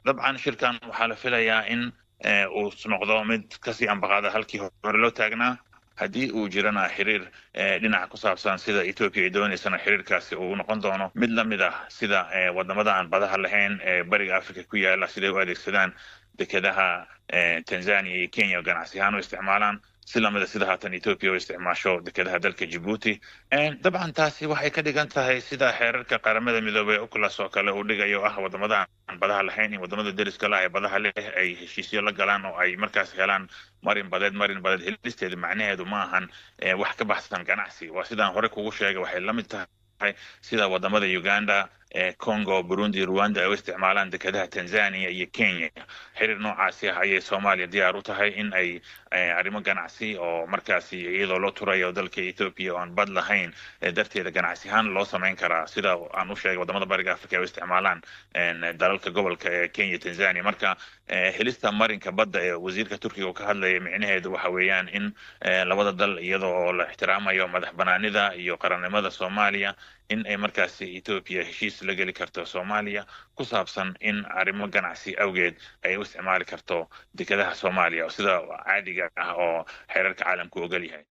dabcan shirkan waxaa la filayaa in uu noqdo mid kasii ambaqaada halkii hore loo taagnaa haddii uu jirana xiriir dhinaca ku saabsan sida etoobiya ay doonaysana xiriirkaasi uu noqon doono mid la mid ah sida wadamada aan badaha lahayn ee bariga africa ku yaala siday u adeegsadaan dekedaha tanzania iyo kenya ganacsi ahaan u isticmaalaan si lamida sida haatan etoobiya u isticmaasho dekedaha dalka jibuuti dabcan taasi waxay ka dhigan tahay sida xeerarka qaramada midoobey uclas oo kale uu dhigayo ah wadamada aan badaha lahayn iyo wadamada deriska lah ee badaha leh ay heshiisyo la galaan oo ay markaas helaan marin badeed marin badeed helisteedu macnaheedu ma ahan wax ka baxsan ganacsi waa sidaan hore kugu sheegay waxay la mid tahay sida wadamada uganda congo burundi rwanda ay u isticmaalaan dekedaha tanzania iyo kenya xiriir noocaasi ah ayay soomaaliya diyaar u tahay in ay arrimo ganacsi oo markaasi iyadoo loo turayo dalka ethoopia oon bad lahayn darteeda ganacsi ahaan loo samayn karaa sida aan u sheegay wadamada bariga africa ay u isticmaalaan dalalka gobolka ee kenya tanzania marka helista marinka badda ee wasiirka turkiga uu ka hadlaya micnaheedu waxa weeyaan in labada dal iyada oo la ixtiraamayo madax banaanida iyo qarannimada soomaaliya in ay markaasi ethoopia heshiis la geli karto soomaaliya ku saabsan in arrimo ganacsi awgeed ay u isticmaali karto dekedaha soomaaliya sida caadiga ah oo xeerarka caalamku ogol yahay